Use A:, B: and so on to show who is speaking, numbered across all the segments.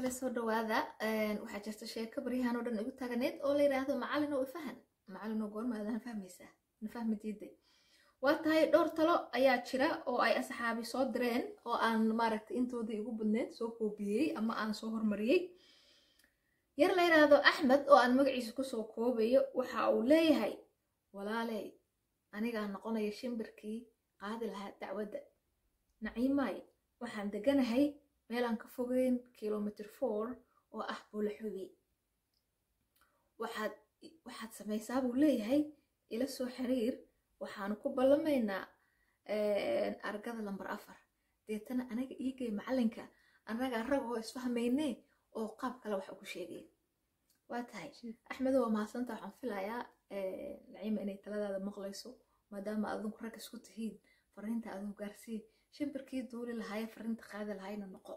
A: asxaabe soo dhawaada waxaa jirta sheeko baryahan oo dhan igu taaganeed oo la yidhaahdo macalin oo ifahan macalin oo goormaadaan fahmaysaa na fahmi diiday waa tahay dhowr talo ayaa jira oo ay asxaabi soo direen oo aan maaragtay intoodii igu badneed soo koobiyey ama aan soo hormariyey yar la yidhaahdo axmed oo aan magaciisa kusoo koobayo waxa uu leeyahay walaaley anigaa noqonaya shimbirkii qaadi lahaa dacwadda naciimaay waxaan deganahay meelaan ka fogeyn kilomitr four oo ah buulaxubi waxaad waxaad samaysaa buu leeyahay ila soo xiriir waxaanu ku ballamaynaa argada lambar afar deetana anaga iigay macalinka annaga rag oo isfahmayne oo qaab kale wax ugu sheegay waa tahay axmedo waa mahadsanta waxaan filayaa naciima inay taladaada maqlayso maadaama adinku rag isku tihiin fariinta adigu gaarsii shimbirkii duuli lahaaye fariinta qaadi lahayna noqo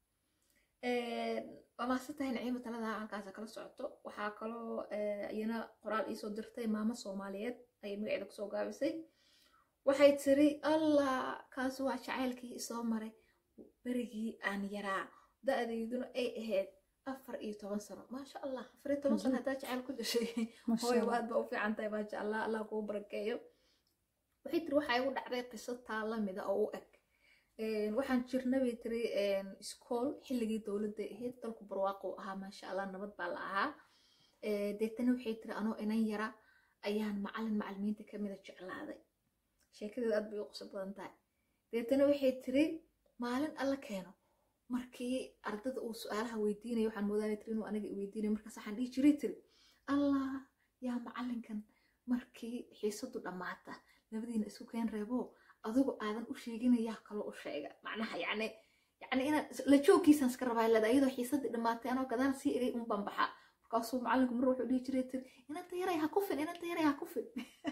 A: waa mahadsan tahay naciima talada halkaasa kala socoto waxaa kaloo iyana qoraal iisoo dirtay maamo soomaaliyeed ayay magaceeda kusoo gaabisay waxay tiri allah kaas waa jacaylkii isoo maray berigii aan yaraa da-dayduna ay ahayd afar iyo toban sano maasha allah afar iyo toban sano haddaa jacayl ku dhashay hooy waad ba u fiican tahay maasha allah allah kuu barakeeyo waxay tiri waxaa igu dhacday qiso taa lamida oo u eg waxaan jirna bay tiri iskool xilligii dowladda ahayd dalku barwaaqo ahaa maasha allah nabad baa la ahaa deetana waxay tiri anoo inan yara ayaan macalin macalimiinta kamida jeclaaday sheekadeeda aad bay u qoso badan tahay deetana waxay tiri maalin alla keeno markii ardada uu su-aalaha weydiinaya waxaan moodaaya tiri inuu aniga weydiinaya markaas waxaan dhihi jiray tiri allah yaa macalinkan markii xiisadu dhammaata labadiina isu keen reebo adigu aadan u sheeginayaa kaloo u sheega macnaha yacni yacni inaad la joogkiisaan iska rabaa leeda iyadoo xiisadii dhammaatay anoo gadaan sii egay un banbaxa markaasuu macalinku mar wuxuu dhihi jiray tiri inanta yaray ha kufin inanta yaray ha kufin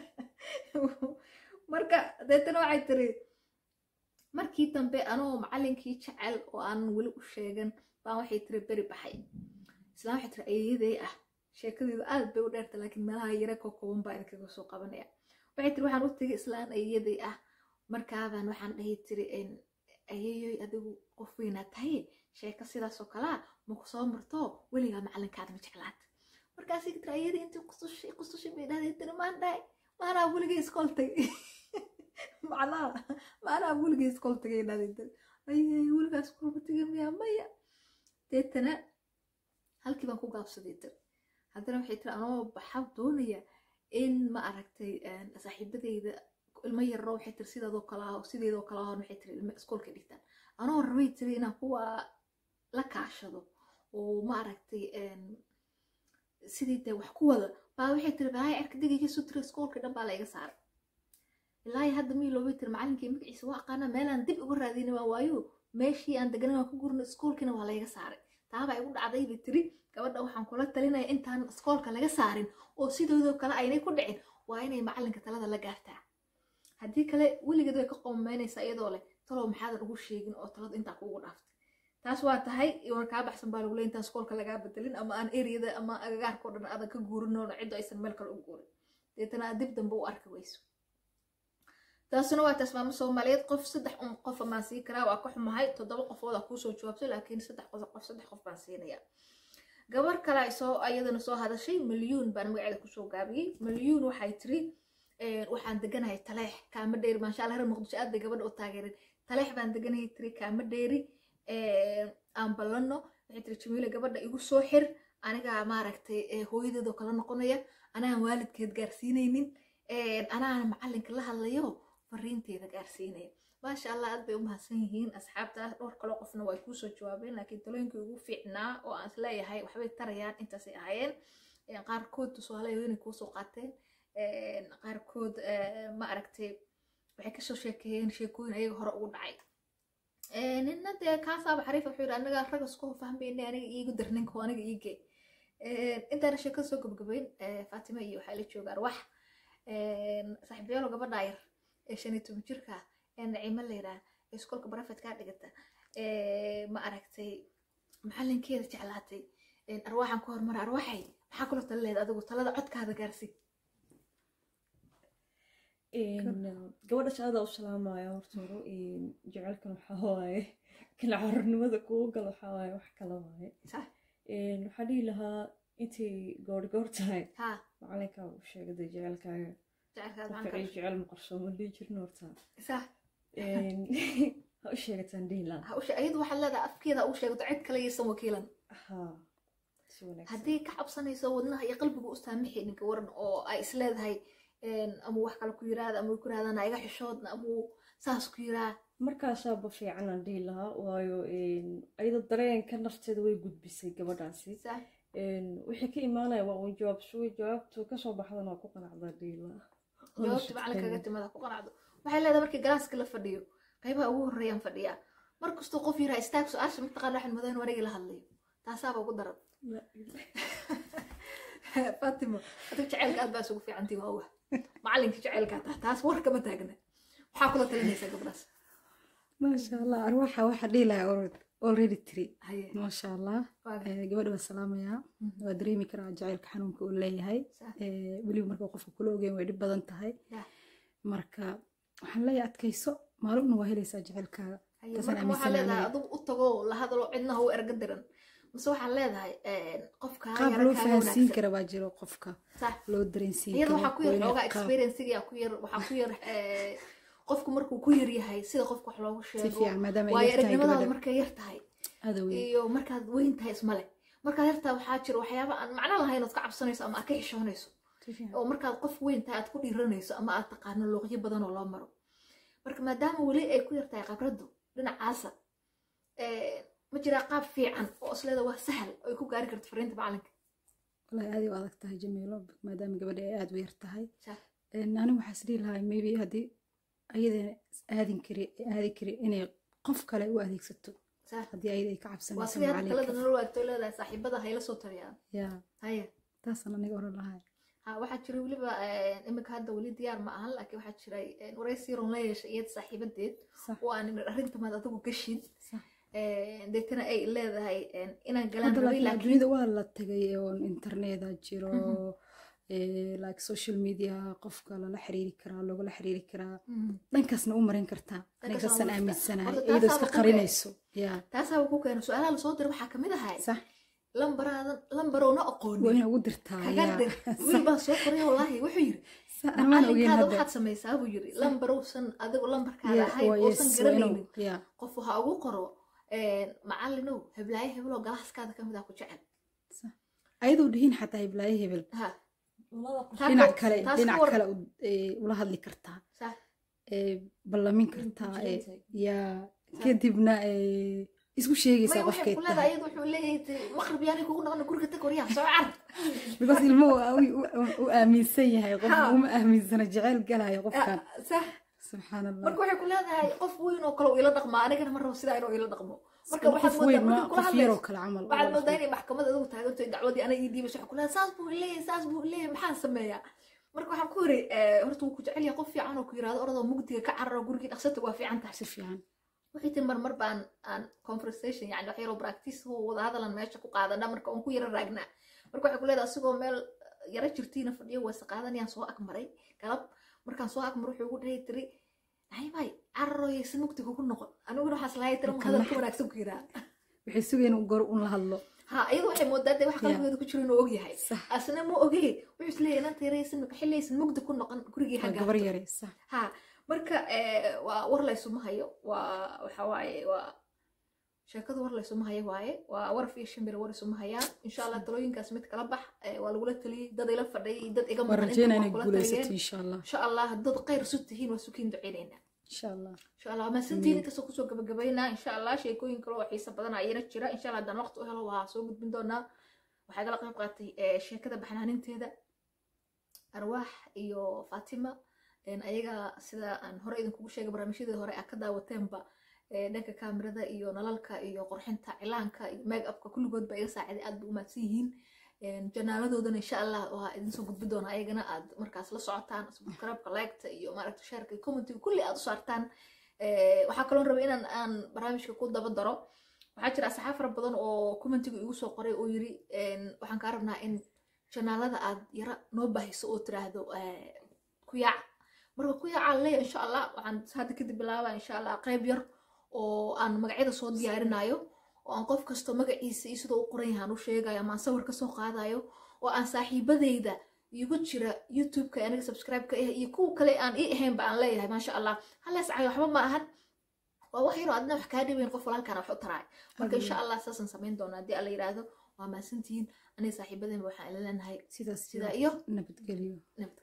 A: marka deetana waxay tiri markii dambe anoo macalinkii jecel oo aan weli u sheegan baan waxay tiri beri baxay islaan waxay tiri ayeyaday ah sheekadeedu aad bay u dheerta laakiin meelaha yare koo kooban baa idinkaga soo qabanaya waxay tiri waxaan u tegay islaan ayeyaday ah markaabaan waxaan dhahi tiri ayeyoy adigu qof weynaa tahay sheeko sidaasoo kalaa maku soo marto weligaa macalinkaada ma jeclaata markaasay tiri ayadii intii qusushi qusushi bay dhahday tiri maan dhahay maanaa weligay iskool tagay macnaha maanaa weligay iskool tagay dhahday tiri ayey weligaa iskool ma tagay miyaa maya deetana halkii baan ku gaabsaday tiri haddana waxay tiri anoo baxab doonaya in ma aragtay saaxiibadeyda ilmo yarro waxay tiri sideedoo kale ah sideedoo kale ahon waxay tiri ilmo iskoolka dhigtaan anoo rabay tiri inaan kuwa la kaashado oo ma aragtay sidii dee wax ku wada baa waxay tiri bahay arka digayga su tiri iskoolka dhan baa la iga saaray ilaahi hadda mii loobay tiri macalinkii magaciisa waa aqaana meelaan dib uga raadina waa waayo meeshii aan deganan waan ka gurno iskoolkiina waa layga saaray taabaa igu dhacday bay tiri gabadha waxaan kula talinaya intaan iskoolka laga saarin oo sidoodoo kale aynay ku dhicin waa inay macalinka talada la gaartaa haddii kale weligeed way ka qoomaynaysaa iyadoo leh talow maxaadan ugu sheegin oo talada intaa kuugu dhaaftay taas waa tahay war kaa baxsan baa lagu leey intaan iskoolka lagaa bedelin ama aan eriyada ama agagaarka o dhan aadan ka guurinoona ciddo aysan meel kale u guurin deetana aad dib dambe u arki weyso taasuna waa taas maamo soomaaliyeed qof saddex un qof amaan sii karaa waa ka xumahay toddoba qofood aa kuusoo jawaabtay laakiin saddex qof saddex qof baan siinaya gabar kale soo ayadana soo hadashay milyuun baan magaceeda kusoo gaabiyey milyuun waxay tiri waxaan deganahay taleex kaama dheeri maasha allah reer muqdisho aad bay gabadha u taageereen taleex baan deganahay tiri kaama dheeri aan ballano waxay tiri jamiile gabadha igu soo xir anigaa maaragtay hooyadeedoo kala noqonaya anaan waalidkeed gaarsiinaynin anaan macalinka la hadlayo fariinteeda gaarsiinaya maasha allah aad bay u mahadsan yihiin asxaabtaas dhowr kaloo qofna waa kuusoo jawaabeen laakiin talooyinkii ugu fiicnaa oo aan isleeyahay waxbay tarayaan intaasay ahaayeen qaarkood tusaalayo inay kuusoo qaateen qaarkood ma aragtay waxay kasoo sheekeeyeen sheekooyin ayaga hore ugu dhacay nina dee kaasaaba xariif wuxuu yidhi anaga rag isku fahmayna aniga iigu dar ninka aniga iige intaana sheekada soo gabgabayn fatima iyo waxaa la jooga arwax saaxiibayaalo gabadha yar ee shan iyo toban jirka ee naciimo la yidhaah ee iskoolka barafet kaa dhigata ma aragtay macalinkeeda jeclaatay arwaaxan ku hormara arwaxay maxaa kula tala lehed adigu talada codkaada gaarsi
B: gabadha shaqada u salaamaya horta hore jecelkan waxaa waaye kala carurnimada kugu galo waxaa waaye wax kala waaye
A: sax
B: Een, waxaan dhihi lahaa intay goor goor tahay
A: ha
B: macalinkaa u sheegada jecelkaaga
A: jecelkaad
B: qofka
A: macanka
B: ay jecel maqarsooma dhihi jirin horta
A: sax
B: Een, ha u sheegataan dhihi lahaa
A: ha u sheeg iyadu waxaad leedahay afkeeda ha u sheegto cid kale yaysan wakiilan
B: haa si wanaagsan
A: haddii ka cabsanayso wadnaha iyo qalbiga u saamixi ninka waran oo ay isleedahay een, ama wax kale ku yiraahda ama ku yirahdaan iga xishoodna ama uu saas ku yiraa
B: markaasaaba fiican aan dhihi lahaa waayo een, ayada dareenka nafteeda way gudbisay gabadhaasi
A: sax
B: Een, wixii ka imaanaya waa uun jawaab suwi jawaabtu kasoo baxdana waa ku qanacdaa dhihi lahaa
A: jawaabta macalinkaga timada ku qanacdo waxay leedahay markii galaaska la fadhiyo qaybaha ugu horreeyaan fadhiyaa mar kastuu qof yiraa istaag su-aasha mataqaana waxaan madayn warigi la hadlayo taasaaba ugu daran faatimo adiga jaceylka aad baa isugu fiicantii waa wa macalinka jaceylkaa taa taas war kama taagna waxaa kula talinaysaa gabdhaas
C: maasha allah arwaxa waxaa dhihi lahaa already tiri
A: haye
C: maasha allah
A: waaga
C: Eh, gabadha waa salaamayaa
A: Mhm.
C: waa dareemi karaa jacaylka xanuunka uu leeyahay
A: Sax.
C: Eh, weliba marka qofka kula ogeyn way dhib badan tahay
A: Yah.
C: marka waxaan leeyahay adkayso maalumna waa helaysaa jacaylkaaga
A: haye
C: Taasaan
A: marka waxaa
C: aaminsanahay
A: leedahay
C: aniga.
A: adigu u tago la hadalo cidna ha u erga diran mise waxaa leedahay qofka
C: qaab loo fahansiin kara baa jiro qofka
A: sax
C: loo dareensiin
A: iyada
C: karo
A: waxaa ku yar
C: waa inay
A: xoogaa
C: qaab-
A: experiencegia ku yar waxaa ku yar eh, qofku markuu ku yar yahay sida qofka wax loogu
C: si
A: sheego
C: fiican maadaama ay
A: waayo
C: yar tahay
A: aragnimadaada
C: gabadha
A: markay yar tahay
C: aada weyn
A: iyo markaad weyn tahay ismale markaad yar tahay waxaa jira waxyaaba aan macno lahayn ood ka cabsanayso ama aad ka xishoonayso
C: si fiican
A: oo markaad qof weyn tahay aad ku dhiiranayso ama aad taqaano luuqyo badan oo loo maro marka maadaama weli ay ku yar tahay khibraddu dhinacaasa eh, ma jiraa qaab fiican oo isleeda waa sahal oo ay ku gaari karto fariinta macalinka
C: wallahi aad ay u adag tahay jamiilo maadaama gabadha ay aada u yar tahay
A: Sax.
C: Een, anigu waxaa is dhihi lahaa maybe haddii ayada aadin kari aadi kari inay qof kale u adeegsato
A: Sax.
C: haddii ayada ay ka
A: waa
C: cabsanayso
A: sidii hadda talada
C: macalinka
A: nala waagto leedahay saaxiibada hayla soo tariyaan
C: yaa
A: haya
C: taasaan aniga oran lahay
A: ha waxaa jira weliba eh, imika hadda weli diyaar ma ahan laakiin waxaa jiray eh, waraysi ron la yeeshay iyada saaxiibadeed
C: sax
A: oo aan arrintamaad adigu gashin
C: sax
A: Eh, deetana ay leedahay eh, inaan galaan
C: hadda
A: rabay
C: laakiin
A: laakiin
C: adduunyada waa la tagay oon interneta jiro
A: Mhm.
C: eh, like social media qofka lala xiriiri karaa loogala xiriiri karaa
A: Mhm.
C: dhankaasna u marin kartaa
A: Dhankaasna
C: aniga
A: waa
C: saasaan
A: marka.
C: aaminsanahay
A: Horta
C: iyadoo
A: taasaaba
C: iska
A: ku
C: qarinayso yaa
A: taasaaba ku keena su-aalaha lasoo diray waxaa kamid ahay
C: sax
A: lambaraadan lambarowna
C: waa
A: aqoonin
C: inay ugu dirtaa
A: kaga
C: yaa
A: dir wiil baa soo qoray wallaahi wuxuu yiri
C: Sa- aan waan ogeyn
A: macalinkaada
C: hadda
A: waxaad samaysaa buu yiri lambarowsan adigu lambarkaada
C: Yeah,
A: ahayn
C: waa
A: oosan
C: yes, waa inuu-
A: garanaynin
C: yaa
A: qof waxa ugu qoro eh, macalinow heblaayo hebeloo galaaskaada kamid ah ku jecel
C: ayadoo dhihin xataa hiblaayo hebel
A: ha
B: labada qof
A: Taas
C: dhinac
A: ka-
C: kale
A: taas
C: dhinac
A: ka war-
C: kale u- ee, ula hadli kartaa
A: sax
C: ee, ballamin
B: Way
C: kartaa
B: ku
C: ee,
B: jiran
C: yaa kadibna ee, isku sheegaysaa
A: may waxay
C: qofkay
A: ku leedahay
C: tahay
A: iyadu wuxuu leeyahay te- maqrib yaani kugu noqon guriga tag waryaa soo car
C: because ilmuhu u- u- u aaminsan yahay qof
A: Ha.
C: uma aaminsana jeceyl galayo qofkan
A: sax
C: subxaan allah
A: marka waxay ku leedahay qof weyn oo kale uu ila dhaqma anigana ma rabo sidaa inuu ila dhaqmo marka
C: qof
A: waxaad
C: weyn
A: moodaa
C: ma
A: markii kula
C: qof yaroo
A: hadlayso
C: kale camal
A: waxaad moodaa inay maxkamad adigu taaganto dacwadii ana ii dhiibas waxay ku leedahay saas buu leeyahay saas buu leeyahay maxaan sameeyaa marka waxaan ku yiri horta wuu ku jecel yahay qof fiican oo ku yiraahdo orodoo mugdiga ka cararo gurigii dhaqsata waa fiican tahay
C: si fiican
A: waxay tiri marmar baan aan conversation yani wax yaroo practice oo wada hadalan meesha ku qaadana marka oon ku yara raagnaa marka waxay ku leedahay asigoo meel yara jirtiina fadhiyo wayse qaadanayaan soo agmaray galab markaan soo agmar wuxuu ugu dhahay tiri naymay cararooyaysa mugdiga ku noqon aniguna waxaas lahay tira
C: Marka
A: hadal ku
C: maxay-
A: wanaagsan ku yiraa
C: waxay sugayeen in gor un la hadlo
A: ha iyadu waxay moodaa dee wax
C: Yeah.
A: qalbigeeda ku jiro inuu ogyahay
C: sax
A: asna ma ogey wuxuu isleeyahay inanta yaraysan xillaysan mugdi ku noqon gurigii
C: waa
A: hagaato
C: gabar yare sax
A: ha marka eh, waa war laysuma hayo waa waxa waaye waa sheekadu war laysuma hayo waaye waa waraf iyo shimbir war isuma hayaan insha allah talooyinkaas mid kala bax eh, waa lagula taliyey dad ila fadhiyay dad iga
C: waan
A: maqan
C: rajeynaa
A: inta
C: inay
A: waa kula
C: guulaysato
A: taliyeen
C: insha allah
A: insha allah dad khayr isu tihiin waa sukiin duceynayna
C: insha allah
A: insha allah maasantiin inkastoo kusoo gabagabaynaa insha allah sheekooyin kale oo xiisa badan ayana jira insha allah haddaan waqti u helo waa soo gudbin doonaa waxaa kala qayb qaatay eh, sheekada baxnaaninteeda arwaax iyo fatima een, ayaga sida aan hore idinkugu sheegay barnaamijyadii hore aa ka daawateenba eh, dhanka kaamirada iyo nalalka iyo qurxinta cilaanka iyo make upka kulligood ba iga saaciday aad bay u mahadsan yihiin Een, janaaladoodana insha allah waa idinsoo gudbi doona ayagana aad markaas la socotaan subscribe-ka like-ta iyo maaragta shaarka iyo commentiga kulli aad u saartaan Eh, waxaa kaloo rabay inaan aan barnaamijka ku daba daro waxaa jira asxaab fara badan oo commentiga igu soo qoray oo yiri een, waxaan kaa rabnaa in janaalada aad yara noo baahiso oo tiraahdo eh, ku yaac marka ku yaacaa leeya insha allah waxaan hadda kadib bilaabaa insha allah qayb yar oo aan magacyada soo diyaarinayo oo aan qof kasto magaciisa iyo sidoo u qoran yahay aan u sheegayo ama aan sawir kasoo qaadayo oo aan saaxiibadeyda igu jira youtube-ka aniga subscribe-ka ah iyo kuwa kale aan ii ahaynba aan leeyahay maasha allah halees cayo waxba ma ahan waa wax yaroo adna wax kaa dhibayn qof walaalkaan wax u taraay marka insha allah saasaan samayn doonaa haddii alla yidhaahdo waa mahadsantihiin aniga saaxiibadeenba waxaan ila leenahay
C: sidaas
A: sidaa iyo
C: nabadgelyo
A: nabad